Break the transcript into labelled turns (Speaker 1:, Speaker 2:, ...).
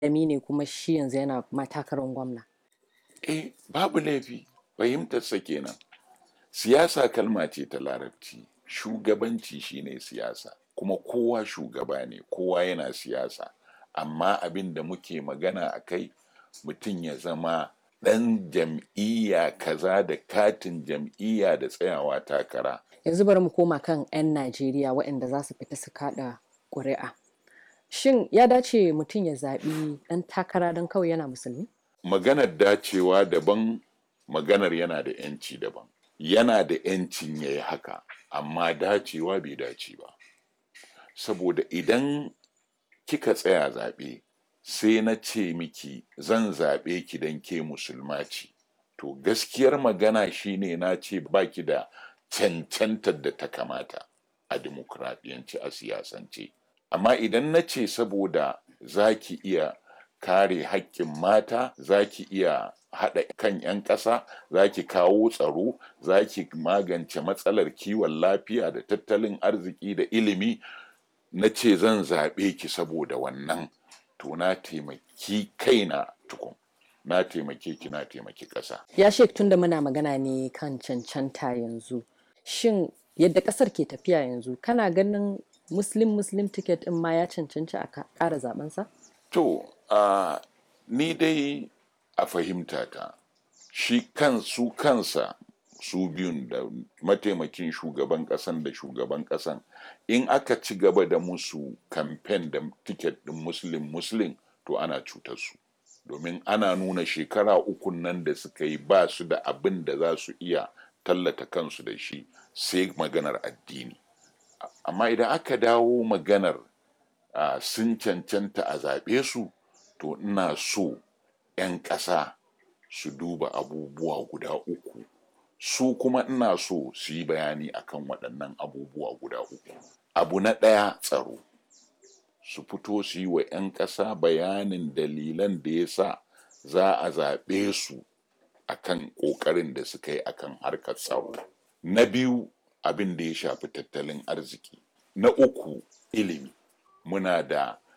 Speaker 1: malami ne kuma shi yanzu yana matakarar gwamna.
Speaker 2: eh babu laifi fahimtarsa kenan siyasa kalma ce ta larabci shugabanci shine siyasa kuma kowa shugaba ne kowa yana siyasa amma abin da muke magana a kai mutum ya zama ɗan jam'iyya kaza da katin jam'iyya da tsayawa takara
Speaker 1: Yanzu bari mu koma kan 'yan Najeriya waɗanda za su fita su kaɗa ƙuri'a. Shin ya dace mutum ya zaɓi ɗan takara don kawai yana musulmi?
Speaker 2: maganar dacewa daban maganar yana da 'yanci daban yana da 'yancin ya yi haka amma dacewa bai dace ba saboda idan kika tsaya zaɓe sai na ce miki zan zaɓe ki don ke musulma ce to gaskiyar magana shine na ce baki da cancantar da ta kamata a dimokuraɗiyance a siyasance amma idan na ce saboda za ki iya kare haƙƙin mata za ki iya haɗa kan 'yan ƙasa za ki kawo tsaro za ki magance matsalar kiwon lafiya da tattalin arziki da ilimi na ce zan zaɓe ki saboda wannan to na taimaki kaina tukun na taimake ki na taimaki ƙasa
Speaker 1: Ya shek tunda muna magana ne kan cancanta yanzu. Shin yadda ƙasar ke tafiya yanzu kana ganin Muslim Muslim ticket ɗin ma ya cancanci a ka- ƙara zaɓensa?
Speaker 2: To, uh, ni dai a fahimta ta, shi kan su kansa su biyun da mataimakin shugaban ƙasan da shugaban ƙasan in aka ci gaba da musu kamfen da tiket ɗin muslim muslim to ana cutar su domin ana nuna shekara uku nan da suka yi ba su da abin da za su iya tallata kansu da shi sai maganar addini amma idan aka dawo maganar uh, sun cancanta a zaɓe su to ina so 'yan ƙasa su duba abubuwa guda uku su kuma ina so su yi bayani akan waɗannan abubuwa guda uku abu na ɗaya tsaro su fito su yi wa 'yan ƙasa bayanin dalilan da ya sa za a zaɓe su akan ƙoƙarin da suka yi akan harkar tsaro na biyu abin da ya shafi tattalin arziki na uku ilimi muna da